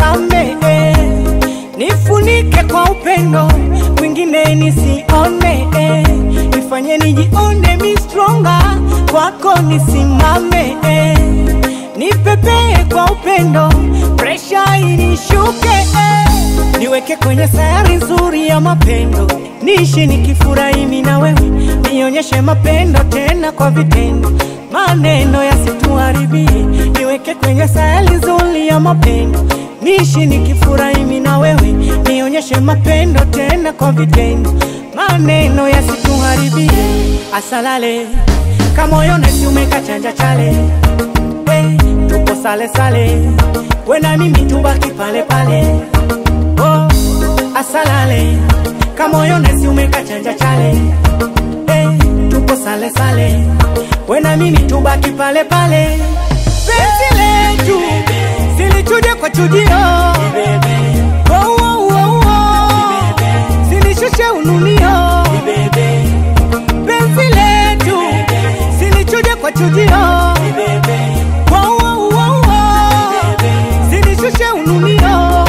nizame eh. Nifunike kwa upendo mwingine nisione eh. Nifanye nijione mi stronger kwako nisimame eh. Nipepee kwa upendo presha inishuke eh. Niweke kwenye sayari nzuri ya mapendo niishi nikifurahi mimi na wewe nionyeshe mapendo tena kwa vitendo maneno yasituharibie niweke kwenye sayari nzuri ya mapendo niishi nikifurahi mimi na wewe nionyeshe mapendo tena kwa vitendo maneno yasituharibie asalale kamoyo nesi umekachanja chale hey, tupo sale sale we na mimi tubaki pale pale oh, asalale kamoyo nesi umekachanja chale hey, tupo sale sale we na mimi tubaki pale pale penzi letu silichuje kwa chujio oh, oh, oh, oh. silishushe ununio penzi letu silichuje kwa chujio oh, oh, oh, oh. silishushe ununio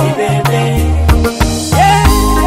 yeah.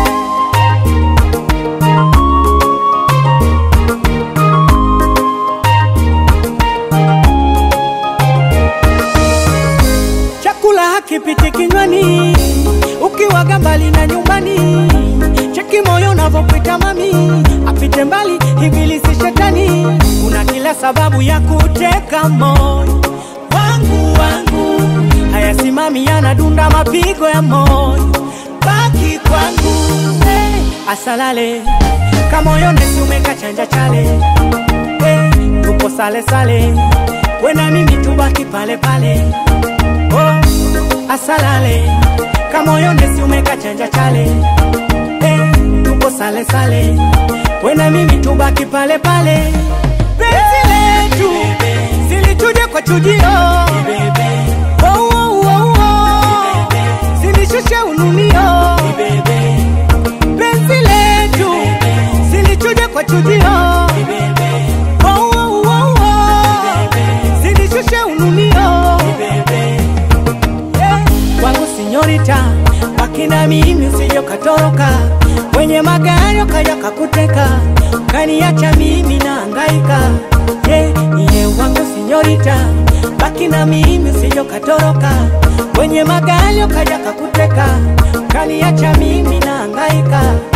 chakula hakipiti kinywani ukiwaga mbali na nyumbani cheki moyo unavyopita mami apite mbali ibilisi shetani kuna kila sababu ya kuteka moyo wangu wangu hayasimami yanadunda mapigo ya moyo baki kwangu hey, asalale kamoyo nesi umekachanja chale hey, tupo sale sale we na mimi tubaki pale pale oh, asalale kamoyo nesi umekachanja chale hey, tupo sale sale we na mimi tubaki pale pale penzi letu zilichuje kwa chujio oh, oh, oh, oh. zilishushe ununio penzi letu zilichuje kwa chujio oh, oh, oh, oh. zilishushe ununio yeah. wangu sinyorita wakina mimi usije ukatoroka kwenye magari ukaja kakuteka ukaniacha mimi na angaika yeah. iye wangu sinyorita baki na mimi usije ukatoroka kwenye magari ukaja kakuteka ukaniacha mimi na angaika